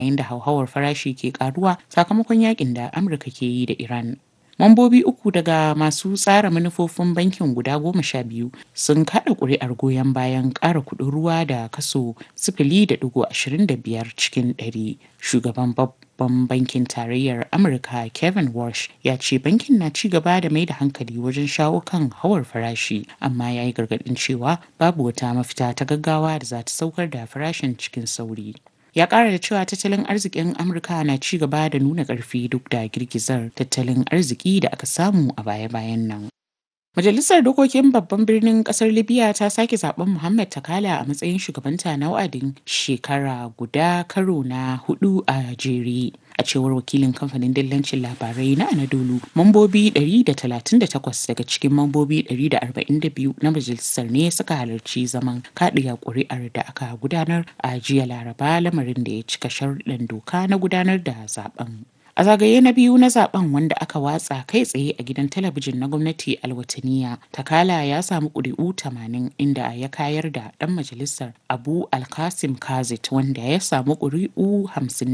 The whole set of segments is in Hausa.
yayin da hauhawar farashi ke karuwa sakamakon yakin da Amurka ke yi da Iran. Mambobi uku daga masu tsara manufofin bankin guda goma sha biyu sun kaɗa ƙuri'ar goyon bayan ƙara kuɗin ruwa da kaso sifili da ɗigo ashirin da biyar cikin ɗari. Shugaban babban bankin tarayyar Amurka Kevin Walsh ya ce bankin na ci gaba da mai da hankali wajen shawo kan hawar farashi amma ya yi gargaɗin cewa babu wata mafita ta gaggawa da za ta saukar da farashin cikin sauri. ya kara da cewa tattalin arzikin amurka na ci gaba da nuna ƙarfi duk da girgizar tattalin arziki da aka samu a baya-bayan nan Majalisar Dokokin Babban Birnin Kasar Libya ta sake zaben Muhammad Takala a matsayin shugabanta na wa'adin shekara guda karo na hudu a jere. A cewar wakilin kamfanin dillancin labarai na Anadolu, mambobi 138 daga cikin mambobi 142 na majalisar ne suka halarci zaman kaɗiya ƙuri'ar da aka gudanar a jiya Laraba lamarin da ya cika sharuɗan doka na gudanar da zaben. A zagaye na biyu na zaben wanda aka watsa kai tsaye a gidan talabijin na gwamnati alwataniya, Takala ya samu ƙuri'u 80 inda ya kayar da ɗan majalisar Abu Alkasim Kazit wanda ya samu ƙuri'u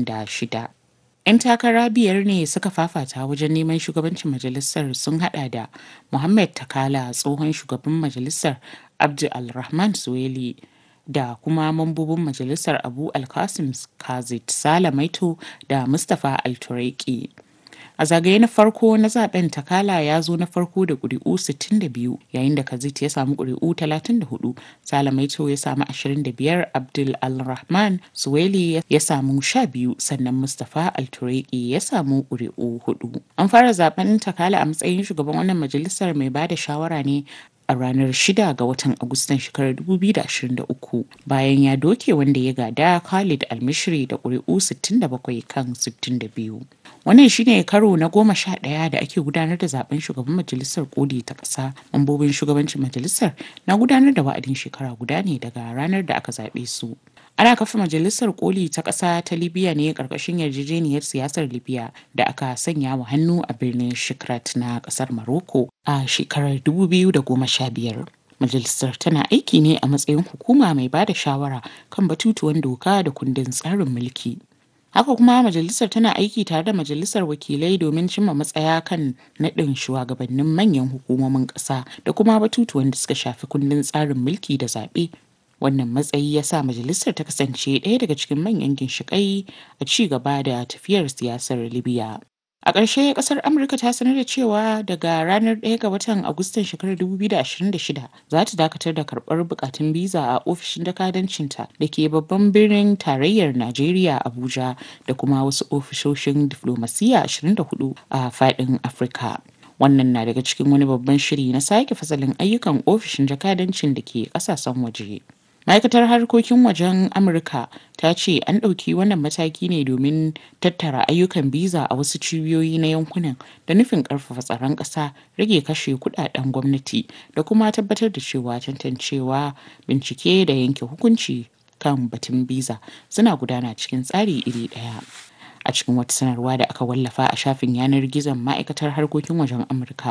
56. 'Yan takara biyar ne suka fafata wajen neman shugabancin majalisar sun hada da Muhammad Takala tsohon shugaban majalisar Abdul Alrahman Suweli. da kuma mambobin majalisar abu alkasim kazit sala maito da mustapha altureki a zagaye na farko na zaben takala ya zo na farko da ƙuri'u 62 yayin da kazit ya samu ƙuri'u 34 sala maito ya samu 25 abdul alrahman suweli ya samu 12 sannan mustapha altureki ya samu ƙuri'u 4 an fara zaben takala a matsayin shugaban wannan majalisar mai ba da shawara ne a ranar 6 ga watan Agustan shekarar 2023 bayan ya doke wanda ya gada Khalid Almishri da ƙuri'u 67 kan 62. Wannan shine karo na goma sha ɗaya da ake gudanar da zaben shugaban majalisar koli ta ƙasa. Mambobin shugabancin majalisar na gudanar da wa'adin shekara guda ne daga ranar da aka zaɓe su. Ana kafa majalisar koli ta ƙasa ta Libya ne ƙarƙashin yarjejeniyar siyasar Libya da aka sanya wa hannu a birnin Shikrat na ƙasar Morocco a shekarar 2015. Majalisar tana aiki ne a matsayin hukuma mai ba da shawara kan batutuwan doka da kundin tsarin mulki. Haka kuma majalisar tana aiki tare da majalisar wakilai domin cimma matsaya kan naɗin shugabannin manyan hukumomin ƙasa da kuma batutuwan da suka shafi kundin tsarin mulki da zaɓe wannan matsayi ya sa majalisar ta kasance ɗaya daga cikin manyan ginshiƙai a ci gaba da tafiyar siyasar libya a ƙarshe ƙasar amurka ta sanar da cewa daga ranar 1 ga watan agustan shekarar 2026 za ta dakatar da karɓar bukatun biza a ofishin jakadancinta da ke babban birnin tarayyar najeriya abuja da kuma wasu ofishoshin diflomasiyya 24 a faɗin afirka wannan na daga cikin wani babban shiri na sake fasalin ayyukan ofishin jakadancin da ke ƙasashen waje ma'aikatar harkokin wajen amurka ta ce an ɗauki wannan mataki ne domin tattara ayyukan biza a wasu cibiyoyi na yankunan da nufin ƙarfafa tsaron ƙasa rage kashe kudaden gwamnati da kuma tabbatar da cewa tantancewa bincike da yanke hukunci kan batun biza suna gudana cikin tsari iri ɗaya a cikin wata sanarwa da aka wallafa a shafin yanar gizon ma'aikatar harkokin wajen amurka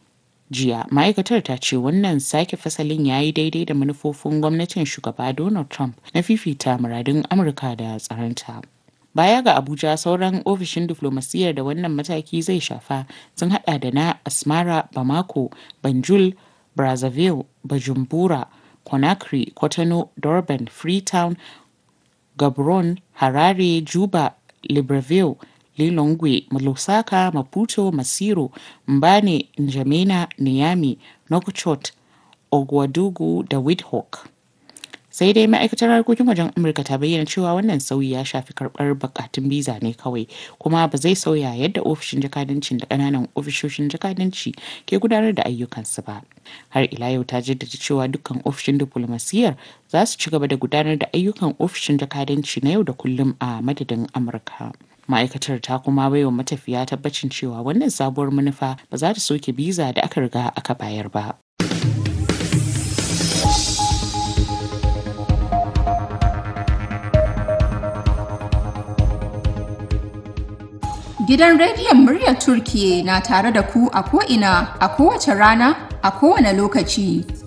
jiya ma'aikatar ta ce wannan sake fasalin ya yi daidai da manufofin gwamnatin shugaba donald trump na fifita muradun amurka da tsaronta baya ga abuja sauran ofishin diflomasiyyar da wannan mataki zai shafa sun hada da na asmara bamako banjul brazzaville bajumbura conakry kotonou durban freetown gabron harare juba libreville lilongwe lusaka maputo masiro mbane njamena niami nokchot ogwadugu da windhoek sai dai ma'aikatar harkokin wajen amurka ta bayyana cewa wannan sauyi ya shafi karbar bukatun biza ne kawai kuma ba zai sauya yadda ofishin jakadancin da kananan ofishoshin jakadanci ke gudanar da ayyukansu ba har ila yau ta jaddada cewa dukkan ofishin diplomasiyyar za su ci gaba da gudanar da ayyukan ofishin jakadanci na yau da kullum a madadin amurka ma'aikatar ta kuma baiwa matafiya tabbacin cewa wannan sabuwar manufa ba za ta soke biza da aka riga aka bayar ba Gidan rediyon muryar Turkiye na tare da ku a ko'ina a kowace rana a kowane lokaci.